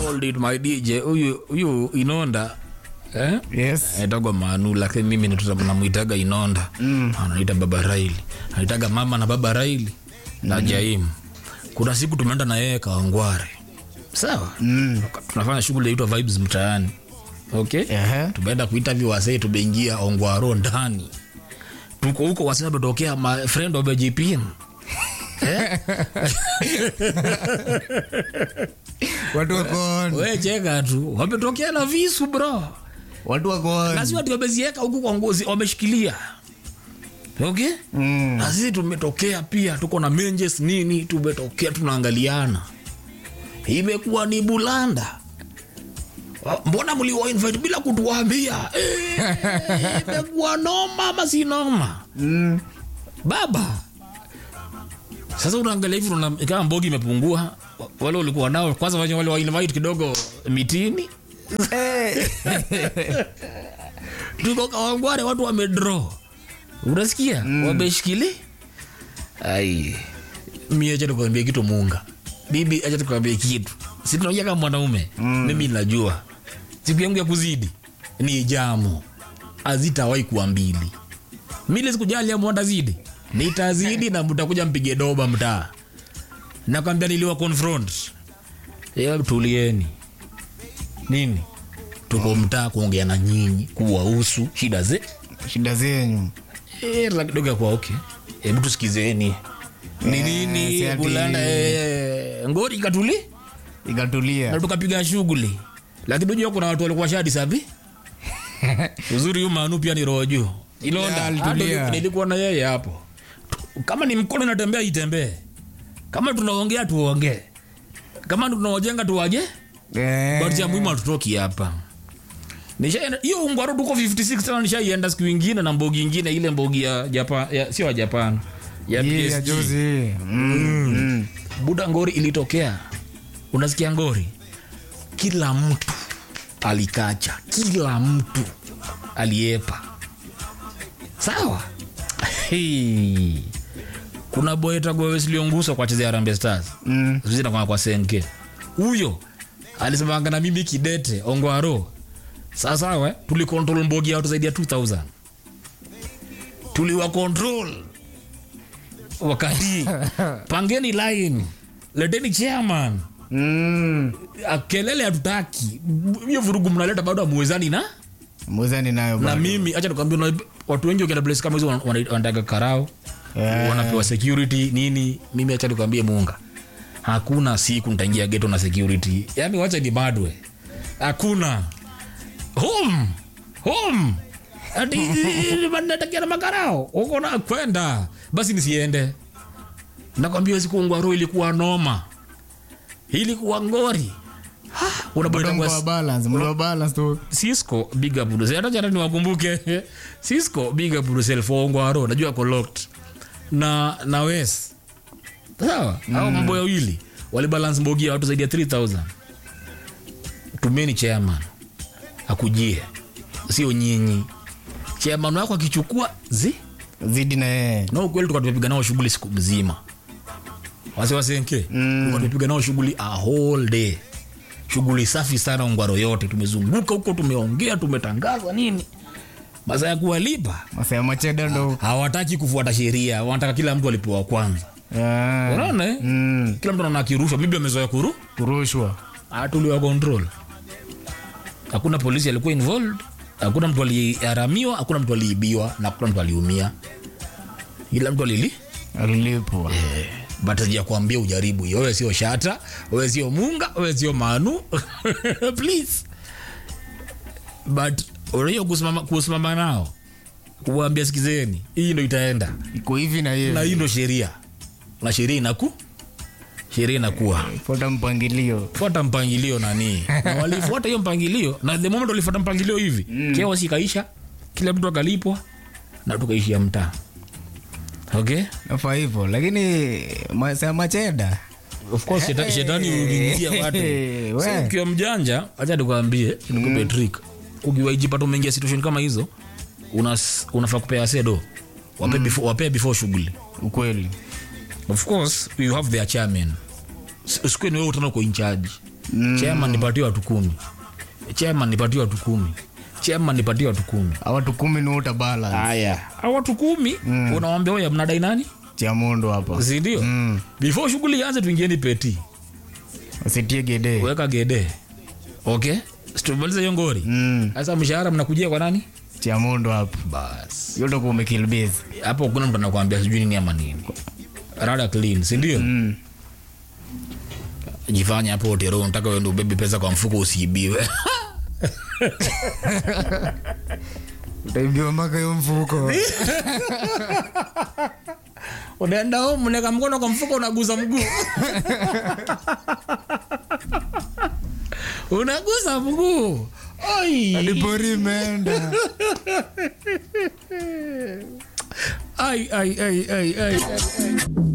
hold it my dj huyu huyu inonda eh? Yes. aitagwa manu lakini mimi nituta- namwitaga inonda mm. anaita baba raili anaitaga mama na baba raili na jaimu kuna siku tumeenda na yeye kawangware sawa Mm. tunafanya shughuli yaitwa vibes mtaani okay Ehe. tumeenda kuinterview wasee tumeingia ongwaro ndani tuko huko wasee wametokea my friend of jpn Watu wako on. we cheka tu wametokea na visu bro Watu wako on. lazima ati wamezieka huku kwa ngozi wameshikilia okay Mm. na sisi tumetokea pia tuko na menjes nini tumetokea tunaangaliana imekuwa ni bulanda Wa- mbona mliwa invite bila kutuambia Eh, imekuwa noma ama si noma Mm. baba sasa unaangalia hivi unaona kama mbogi imepungua Wa- wale ulikuwa nao kwanza wale wale wa invite kidogo mitini tuko kawangware watu wamedraw unasikia mm. wameshikili ai mi acha tukwambia kitu munga bibi acha tukwambia kitu si tunaongea kama mwanaume mm. mimi najua siku yangu ya kuzidi ni jamu azitawai kuwa mbili mile sikujali ama ndazidi nitazidi na mtakuja mpige doba mtaa nakwambia niliwa confront ya tulieni nini tuko mtaa kuongea na nyinyi kuwahusu shida ze Shida zenyu. Eh, la kidogo ya kwa okay hebu tusikizeni ni Eh, nini si ati- bulanda eh, ngori ikatuli Ikatulia. na tukapiga shughuli lakini unajua kuna watu walikuwa shadi sabi uzuri huyu manu pia ni roho juu Ya, ilonda alitulia. hata nilikuwa na yeye hapo kama ni mkono inatembea itembee kama tunaongea tuongee kama tunaojenga tuwaje Eh. but ya muhimu hatutoki hapa nishaenda hiyo ungwaro tuko 56 tena nishaienda siku ingine na mbogi ingine ile mbogi ya japan ya, sio ya japan ya Hii ya PSG. juzi. Mm. Mm. buda ngori ilitokea unasikia ngori kila mtu alikacha kila mtu aliepa sawa hey. kuna boetagowesilionguswa kwa chezea rambe stars Mm. zinakwaa kwa senke huyo alisemanga na mimi kidete ongwaro sasawa eh, tulikontrol mbogi ya watu zaidi ya 2000 tuliwa control wakati pangeni line leteni chairman Mm. Ah, kelele hatutaki hiyo vurugu mnaleta bado amuwezani na Muzani nayo na bado. mimi acha nikwambia una- watu wengi wakienda place kama hizo wana- wana- wanataka karao Yeah. wanapewa security nini mimi acha nikwambie munga hakuna siku nitaingia geto na security yani wacha ni badwe hakuna home home ati natakia na makarao uko na kwenda basi nisiende nakwambia siku ngwaro ilikuwa noma ilikuwa ngori Ha, unapata Bado kwa- mko wa balance, mko wa balance tu. Cisco big up Bruce. Hata jana niwakumbuke. Cisco big up Bruce for Ongwaro. Najua ako locked. Na na Wes. Sawa? Hao mambo ya wili wali balance mbogi ya watu zaidi ya 3000. Tumeni chairman. Akujie. Sio nyinyi. Chairman wako akichukua zi Zidi na yeye. na ukweli tuka tumepiga nao shughuli siku mzima wase wasenke mm. tuka tumepiga nao shughuli a whole day shughuli safi sana ongwaro yote tumezunguka huko tumeongea tumetangaza nini masaa ya kuwalipa Masaa ya macheda ndo. hawataki kufuata sheria wanataka kila mtu alipewa kwanza Yeah. unaona eh? Mm. kila mtu anaona akirushwa bibi amezoea kuru Kurushwa. atuliwa control hakuna polisi alikuwa involved hakuna mtu aliharamiwa hakuna mtu aliibiwa na hakuna mtu aliumia kila mtu alili Alilipwa. but sijakwambia ujaribu hiyo wewe sio shata wewe sio munga wewe sio manu please but unajua kusimama, kusimama nao kuwaambia sikizeni hii ndo itaenda Iko hivi na na yeye. hii ndo sheria na sheria inaku sheria inakuwa Fuata mpangilio. fuata mpangilio nani na walifuata hiyo mpangilio na the moment walifuata mpangilio hivi mm. keo sikaisha kila mtu akalipwa na tukaishia mtaa okay Nafaa hivyo. Lakini masaa ya macheda. of course sheta, shetani ukiingia watu Hey, so, we. ukiwa mjanja acha nikwambie nikupe trick ukiwaijipata umeingia situation kama hizo unas, unafaa kupea sedo wape before, wape before shughuli Ukweli. of course you have their chairman S- usikue ni wewe utana uko in charge chairman nipatie watu kumi chairman nipatie watu kumi chairman nipatie watu kumi awatu kumi ni uta balance haya au watu kumi unawambia oya mnadai nani cha mundu hapa sindio Mm. before shughuli ianze tuingieni peti usitie gede weka gede okay situmalize hiyo ngori Mm. sasa mshahara mnakujia kwa nani cha mundu hapa bas yote kumekilbezi hapo kuna mtu anakuambia sijui nini ama nini rada clean sindio mm. jifanya hapo otero unataka uende ubebe pesa kwa mfuko usiibiwe utaibiwa mpaka hiyo mfuko unaenda home unaweka mkono kwa mfuko unaguza mguu unaguza mguu Ai. alipori imeenda Ai, ai, ai, ai, ai, ai.